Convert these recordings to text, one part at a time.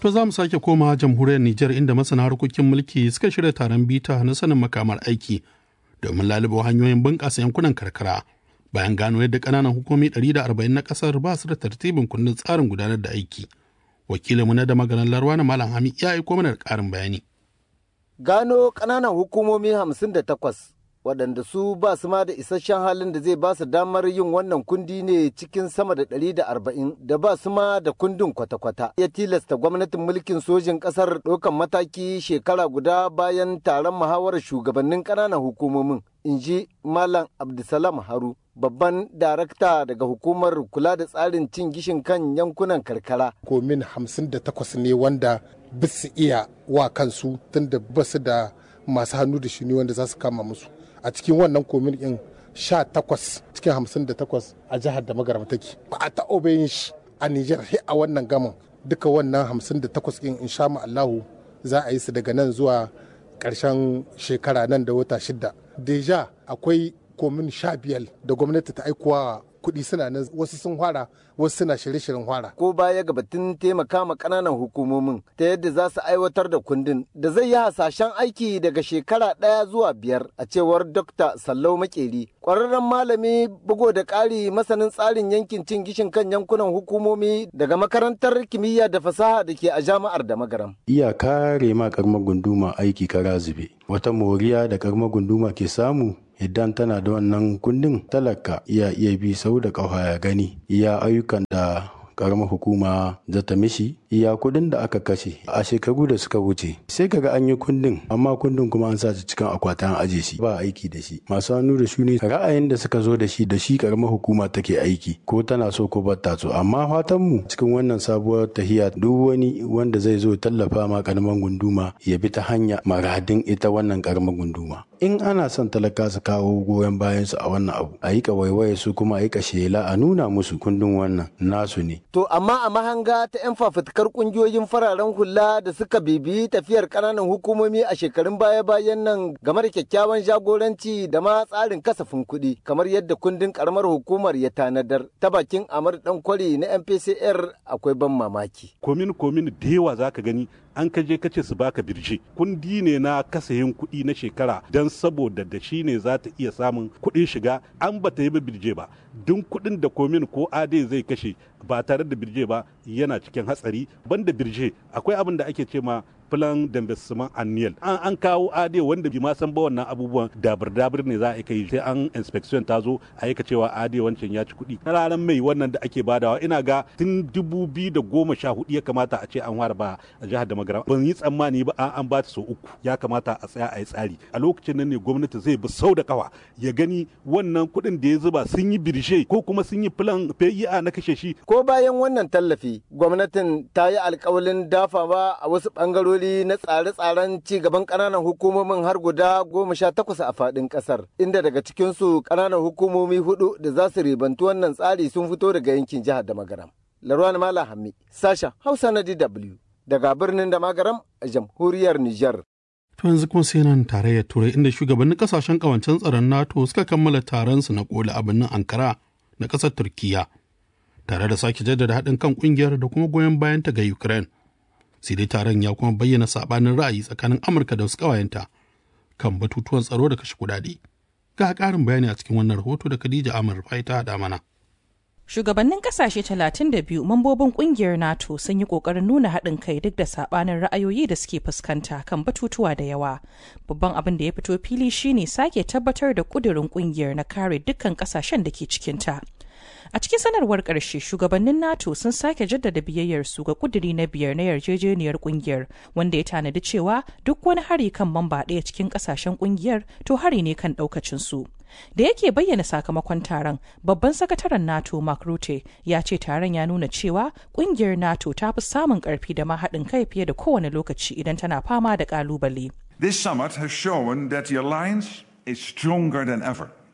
To za mu sake koma jamhuriyar Nijar inda masana harkokin mulki suka shirya taron bita na sanin makamar aiki domin lalubo hanyoyin bunƙasa yankunan karkara bayan gano yadda ƙananan hukumi 140 na ƙasar ba su da tartibin kundin tsarin gudanar da aiki. Wakilinmu na da maganar Larwa na Malam Hami ya aiko mana da ƙarin bayani. Gano ƙananan hukumomi 58 waɗanda su ba su ma da isasshen halin da zai ba su damar yin wannan kundi ne cikin sama da ɗari da arba'in da ba su ma da kundin kwata-kwata ya tilasta gwamnatin mulkin sojin ƙasar ɗaukan mataki shekara guda bayan taron muhawarar shugabannin ƙananan hukumomin in ji malam abdulsalam haru babban darakta daga hukumar kula da tsarin cin gishin kan yankunan karkara komin hamsin da takwas ne wanda bisu iya wa kansu tunda basu da masu hannu da shuni wanda za su kama musu a cikin wannan komin in sha takwas cikin hamsin da takwas a jihar da magarama take ba a taɓa yin shi a Nijar sai a wannan gaman duka wannan hamsin da takwas in insha Allahu za a yi su daga nan zuwa ƙarshen shekara nan da wata shida deja akwai komin sha biyar da gwamnati ta aikowa kuɗi suna nan wasu sun fara wasu suna shirye-shiryen fara. Ko baya ga batun taimaka ma ƙananan hukumomin ta yadda za su aiwatar da kundin da zai yi hasashen aiki daga shekara ɗaya zuwa biyar a cewar Dr. Sallau Makeri. Ƙwararren malami bugo da ƙari masanin tsarin yankin cin gishin kan yankunan hukumomi daga makarantar kimiyya da fasaha da ke a jami'ar da magaram. Iya kare ma karamar gunduma aiki kara zube. Wata moriya da karamar gunduma ke samu idan tana da wannan kundin talaka iya iya bi sau da ƙafa ya gani iya ayyukan da karamar hukuma zata mishi iya kudin da aka kashe a shekaru da suka wuce sai kaga an yi kundin amma kundin kuma an sa shi cikin akwatin aje shi ba aiki da shi masu hannu da shuni ra'ayin da suka zo da shi da shi karamar hukuma take aiki ko tana so ko ba ta so amma fatan mu cikin wannan sabuwar tahiya duk wani wanda zai zo tallafa ma karamar gunduma ya bi ta hanya maradin ita wannan karamar gunduma in ana son talaka su kawo goyon bayan su a wannan abu a yi waiwaye su kuma a yi shela a nuna musu kundin wannan nasu ne To amma a mahanga ta 'yan fafutukar kungiyoyin fararen hula da suka bibiyi tafiyar ƙananan hukumomi a shekarun baya-bayan nan game da kyakkyawan jagoranci da ma tsarin kasafin kuɗi kamar yadda kundin ƙaramar hukumar ya tanadar ta bakin Amar kwari na MPCR akwai ban mamaki. Komin komin da yawa zaka gani an ka je kace su baka birje kundi ne na kasayin kuɗi na shekara don saboda da shi ne za ta iya samun kuɗin shiga an ba ta yi birje ba duk kuɗin da komin ko ade zai kashe ba tare da birje ba yana cikin hatsari banda birje akwai abin da ake ce ma plan d'investment annual an an kawo ade wanda bi ma san ba wannan abubuwan dabir dabir ne za a kai sai an inspection ta zo a yi cewa ade wancan ya ci kuɗi ranar mai wannan da ake badawa ina ga tun dubu biyu da goma sha hudu ya kamata a ce an fara ba a jihar da magara ban yi tsammani ba an ba ta so uku ya kamata a tsaya a yi tsari a lokacin nan ne gwamnati zai bi sau da kawa ya gani wannan kuɗin da ya zuba sun yi birshe ko kuma sun yi plan PIA na kashe shi ko bayan wannan tallafi gwamnatin ta yi alkawalin dafawa a wasu bangarori na tsare-tsaren ci gaban ƙananan hukumomin har guda goma sha takwas a faɗin ƙasar inda daga cikinsu ƙananan hukumomi hudu da za su ribantu wannan tsari sun fito daga yankin jihar da magaram larwan mala hammi sashen hausa na dw daga birnin da magaram a jamhuriyar niger To yanzu kuma sai nan tarayyar turai inda shugabannin kasashen kawancen tsaron NATO suka kammala taron su na koli a birnin Ankara na ƙasar Turkiyya tare da sake jaddada haɗin kan ƙungiyar da kuma goyon bayanta ga Ukraine. Sai dai taron ya kuma bayyana saɓanin ra'ayi tsakanin Amurka da wasu ƙawayenta kan batutuwan tsaro da kashe kuɗaɗe. Ga ƙarin bayani a cikin wannan rahoto da Khadija Amar Fai ta haɗa mana. Shugabannin kasashe 32 mambobin kungiyar NATO sun yi kokarin nuna haɗin kai duk da sabanin ra'ayoyi da suke fuskanta kan batutuwa da yawa. Babban abin da ya fito fili shine sake tabbatar da kudirin kungiyar na kare dukkan kasashen da ke cikinta. A cikin sanarwar ƙarshe shugabannin NATO sun sake jaddada biyayyarsu ga kuduri na biyar na yarjejeniyar kungiyar wanda ya tanadi cewa duk wani hari kan mamba ɗaya cikin ƙasashen kungiyar to hari ne kan ɗaukacinsu. Da yake bayyana sakamakon taron, babban sakataren NATO Mark Rutte ya ce taron ya nuna cewa kungiyar NATO ta fi samun ƙarfi da ma haɗin kai fiye da kowane lokaci idan tana fama da ƙalubale. This summit has shown that the alliance is stronger than ever.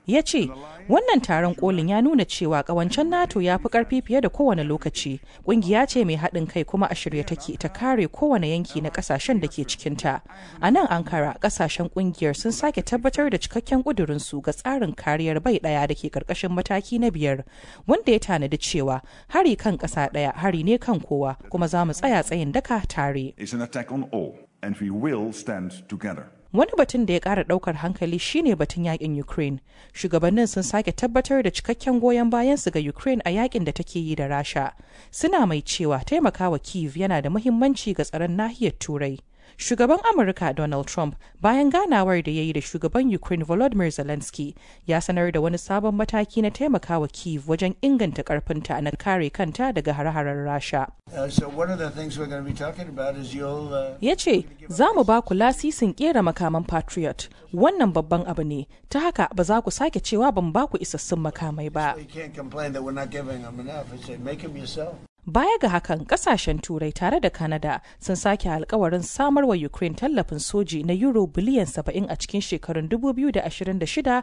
ya ce wannan taron kolin ya nuna cewa kawancen nato ya fi karfi fiye da kowane lokaci kungiya ce mai haɗin kai kuma a shirye take ta kare kowane yanki na ƙasashen da ke cikinta a nan ankara ƙasashen kungiyar sun sake tabbatar da cikakken ƙudurinsu ga tsarin kariyar bai ɗaya da ke ƙarƙashin mataki na biyar wanda ya tanadi cewa hari kan ƙasa ɗaya hari ne kan kowa kuma za mu tsaya tsayin daka tare is an attack on all, and we will stand together. Wani batun da ya ƙara ɗaukar hankali shine batun yakin Ukraine. Shugabannin sun sake tabbatar da cikakken goyon bayansu ga Ukraine a yakin da take yi da Rasha. Suna mai cewa taimakawa Kiev yana da muhimmanci ga tsaron nahiyar Turai. Shugaban Amurka Donald Trump bayan ganawar da ya yi da shugaban Ukraine Volodymyr Zelensky ya sanar da wani sabon mataki na taimakawa Kiev wajen inganta karfinta na kare kanta daga hare-haren Rasha. Uh, so one of the things we're going to be talking about is you'll. Uh, ya ce za mu ba ku lasisin kera makaman patriot wannan babban abu ne ta haka ba za ku sake cewa ban ba ku isassun makamai ba you can't complain that we're not giving them enough. I say make them yourself. baya ga hakan kasashen turai tare da canada sun sake alkawarin samar wa ukraine tallafin soji na euro biliyan 70 a cikin shekarun 2026 da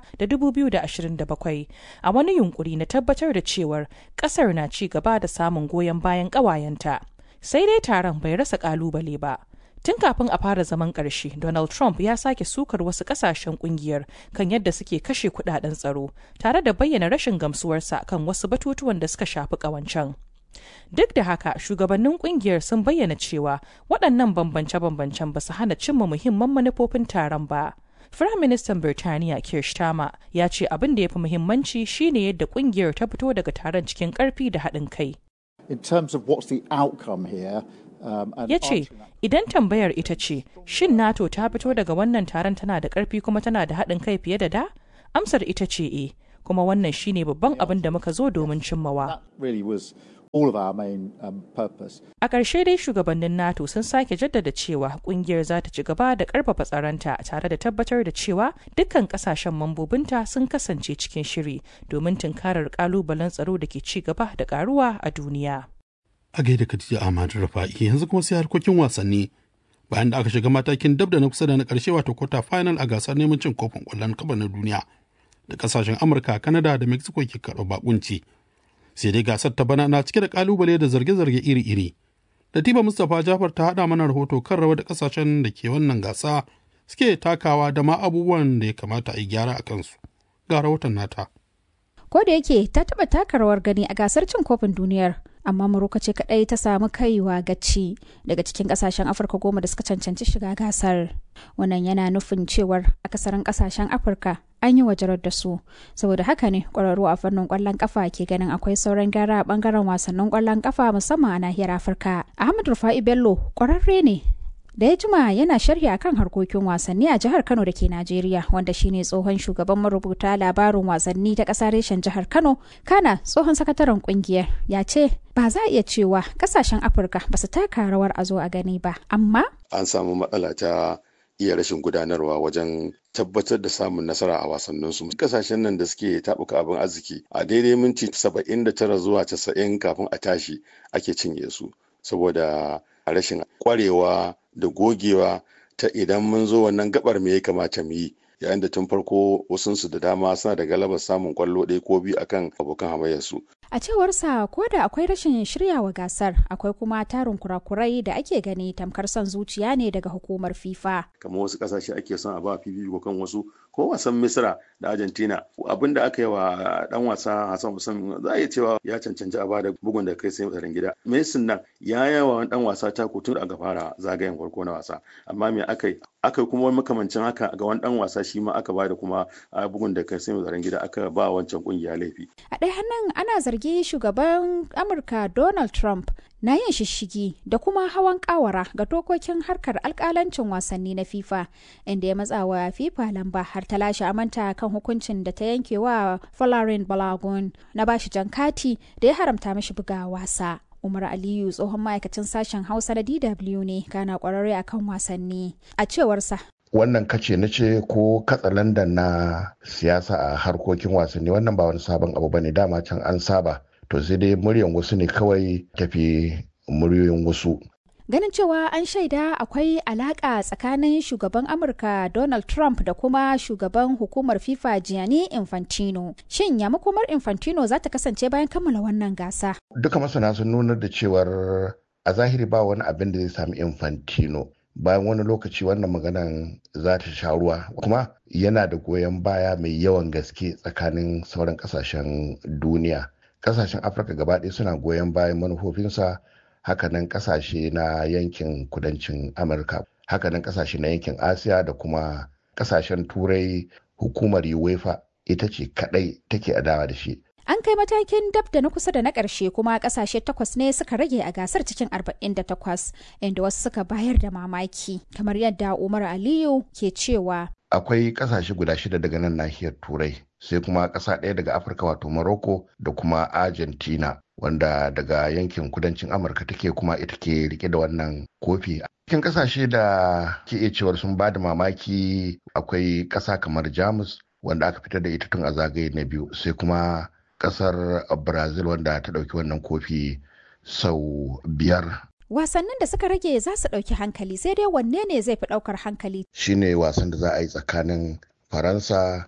2027 a wani yunkuri na tabbatar da cewar kasar na ci gaba da samun goyon bayan kawayenta sai dai taron bai rasa kalubale ba Tun kafin a fara zaman ƙarshe, Donald Trump ya sake sukar wasu ƙasashen ƙungiyar kan yadda suke kashe kudaden tsaro, tare da bayyana rashin gamsuwarsa kan wasu batutuwan da suka shafi ƙawancen. Duk da haka, shugabannin ƙungiyar sun bayyana cewa waɗannan bambance-bambancen ba su hana cimma muhimman manufofin taron ba. Firaministan Birtaniya Keir Starmer ya ce abin da ya fi muhimmanci shine yadda ƙungiyar ta fito daga taron cikin ƙarfi da haɗin kai. In terms of what's the outcome here, um, and ya ce idan tambayar ita ce shin nato ta fito daga wannan taron tana da ƙarfi kuma tana da haɗin kai fiye da da amsar ita ce e kuma wannan shine babban abin da muka zo domin cimmawa that really was all of our main um, purpose. a ƙarshe dai shugabannin nato sun sake jaddada cewa ƙungiyar za ta ci gaba da ƙarfafa tsaronta tare da tabbatar da cewa dukkan ƙasashen mambobinta sun kasance cikin shiri domin tunkarar ƙalubalen tsaro da ke ci gaba da ƙaruwa a duniya. a gaida Khadija Ahmad Rafa'i yanzu kuma sai harkokin wasanni bayan da aka shiga matakin dab da na kusa da na karshe wato quarter final a gasar neman cin kofin kwallon kafa na duniya da kasashen Amurka, Canada da Mexico ke karɓar bakunci. Sai dai gasar ta bana na cike da kalubale da zarge-zarge iri-iri. Latifa Mustapha Jafar ta haɗa mana rahoto kan rawar da kasashen da ke wannan gasa suke takawa da ma abubuwan da ya kamata a yi gyara a kansu. Ga rahoton nata. ko da yake ta taɓa taka rawar gani a gasar cin kofin duniyar amma Morocco ce kadai ta samu kaiwa gaci daga cikin kasashen afirka goma da suka cancanci shiga gasar wannan yana nufin cewar akasarin kasashen afirka an yi wajarar da su saboda haka ne kwararru a fannin kwallon kafa ke ganin akwai sauran gyara a bangaren wasannin kwallon kafa musamman a nahiyar afirka ahmad rufa'i bello kwararre ne da ya jima yana sharhi akan harkokin wasanni a jihar Kano da ke Najeriya wanda shine tsohon shugaban marubuta labarin wasanni ta ƙasa reshen jihar Kano kana tsohon sakataren kungiyar ya ce ba za a iya cewa kasashen Afirka ba su taka rawar a zo a gani ba amma an samu matsala ta iya rashin gudanarwa wajen tabbatar da samun nasara a wasanninsu kasashen nan da suke tabuka abin arziki a daidai minti 79 zuwa 90 kafin a tashi ake cinye su saboda rashin kwarewa da gogewa ta idan mun zo wannan gabar me ya kamata mu yi yayin da tun farko wasunsu da dama suna da galabar samun kwallo ɗaya ko biyu akan abokan hamayyarsu. A cewarsa ko da akwai rashin shiryawa gasar akwai kuma tarin kurakurai da ake gani tamkar son zuciya ne daga hukumar FIFA. Kamar wasu ƙasashe ake son a ba fifiko kan wasu ko wasan Misra da Argentina abin da aka yi wa dan wasa Hassan Hussein za a iya cewa ya cancanci a bada bugun da kai sai tsaron gida. Messi nan ya yawa dan wasa ta tun aka fara zagayen farko na wasa amma me aka yi aka kuma wani makamancin haka ga wani dan wasa shi ma aka bada kuma bugun da kai sai tsaron gida aka ba wancan kungiya laifi. A ɗaya hannun ana zargi shugaban Amurka Donald Trump na yin shishigi da kuma hawan kawara ga dokokin harkar alkalancin wasanni na FIFA inda ya matsa wa FIFA lamba har ta lashe amanta kan hukuncin da ta yanke wa Folarin Balagun na bashi jan kati da ya haramta mishi buga wasa. Umar Aliyu tsohon ma'aikacin sashen Hausa na DW ne kana kwararre akan wasanni. A cewarsa wannan kace na ce ko katsalandan na siyasa a harkokin wasanni wannan ba wani sabon abu bane dama can an saba to sai dai muryan wasu ne kawai tafi muryoyin wasu ganin cewa an shaida akwai alaka tsakanin shugaban amurka donald trump da kuma shugaban hukumar fifa gianni infantino shin ya makomar infantino za ta kasance bayan kammala wannan gasa duka masana sun nunar da cewar a zahiri ba wani abin da zai sami infantino bayan wani lokaci wannan maganan za ta sha ruwa kuma yana da goyon baya mai yawan gaske tsakanin sauran kasashen duniya kasashen afirka gaba ɗaya suna goyon bayan manufofinsa hakanan kasashe na yankin kudancin amurka hakanan kasashe na yankin asiya da kuma kasashen turai hukumar uefa ita ce kadai take adawa da shi An kai matakin dab da na kusa da na ƙarshe kuma ƙasashe takwas ne suka rage a gasar cikin 48 inda wasu suka bayar da mamaki kamar yadda Umar Aliyu ke cewa. Akwai ƙasashe guda shida daga nan nahiyar Turai sai kuma ƙasa ɗaya daga Afirka wato Morocco da kuma Argentina wanda daga yankin kudancin Amurka take kuma ita ke rike da wannan kofi. Cikin ƙasashe da ke iya cewar sun ba da mamaki akwai ƙasa kamar Jamus wanda aka fitar da ita tun a zagaye na biyu sai kuma kasar brazil wanda ta dauki wannan kofi sau biyar wasannin da suka rage za su dauki hankali sai dai wanne ne zai fi daukar hankali shine wasan da za a yi tsakanin faransa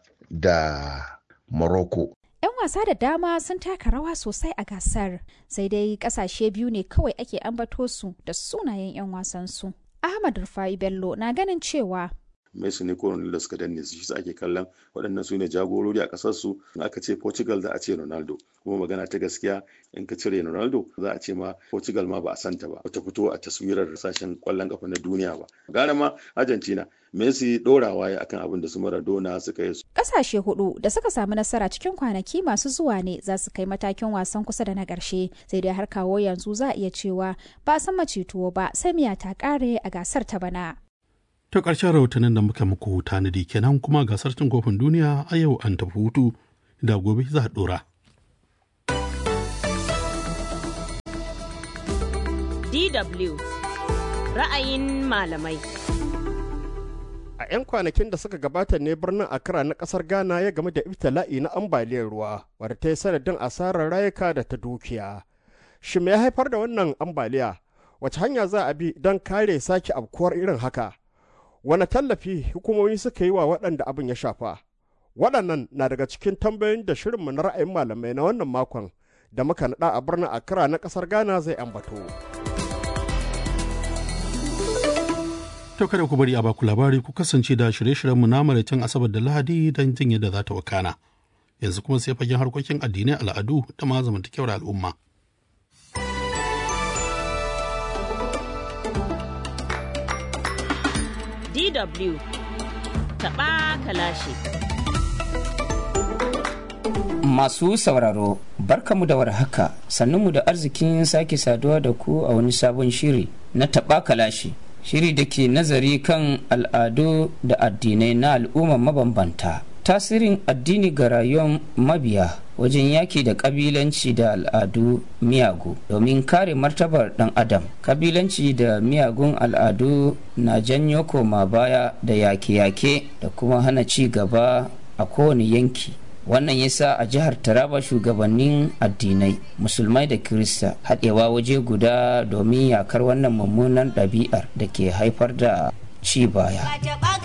da morocco 'yan wasa da dama sun taka rawa sosai a gasar sai dai kasashe biyu ne kawai ake ambato su da sunayen 'yan wasansu ahmad rufai bello na ganin cewa Messi ne ko Ronaldo suka danne su shi ake kallon waɗannan su ne jagorori a ƙasar su in aka ce Portugal za a ce Ronaldo kuma magana ta gaskiya in ka cire Ronaldo za a ce ma Portugal ma ba a santa ba ta fito a taswirar sashen ƙwallon ƙafa na duniya ba gara ma Argentina Messi ɗorawa ya akan abin da su Maradona suka yi Ƙasashe hudu da suka samu nasara cikin kwanaki masu zuwa ne za su kai matakin wasan kusa da na ƙarshe sai dai har kawo yanzu za a iya cewa ba a san tuwo ba sai miya ta ƙare a gasar ta bana. Ta ƙarshen rahotannin da muka muku tanadi kenan kuma gasar cin kofin duniya a yau an tafi hutu da gobe za a ɗora. DW ra'ayin malamai. A 'yan kwanakin da suka gabata ne birnin Accra na ƙasar Ghana ya game da ibtila'i na ambaliyar ruwa wadda ta yi sanadin asarar rayuka da ta dukiya. Shi me ya haifar da wannan ambaliya? Wace hanya za a bi don kare sake afkuwar irin haka? Wane tallafi hukumomi suka yi wa waɗanda abin ya shafa? Waɗannan na daga cikin tambayoyin da shirinmu na ra'ayin malamai na wannan makon da muka naɗa a birnin Accra na ƙasar Ghana zai ambato. To kada ku bari a baku labari ku kasance da shirye-shiryenmu na maraicin Asabar da Lahadi don jin yadda za ta wakana. Yanzu kuma sai fagen harkokin addinai al'adu da ma zamantakewar al'umma. DW taɓa kalashi. Masu sauraro, barkamu da warhaka, sannunmu da arzikin sake saduwa da ku a wani sabon shiri na taɓa kalashi. Shiri da ke nazari kan al'adu da addinai na al'umma mabambanta. Tasirin addini ga rayuwar mabiya wajen yaki da kabilanci da al'adu miyagu domin kare martabar dan adam kabilanci da miyagun al'adu na janyo koma baya da yake-yake da kuma hana ci gaba a kowane yanki wannan yasa a jihar taraba shugabannin addinai musulmai da kirista haɗewa waje guda domin yakar wannan mummunan ɗabi'ar da ke haifar da ci baya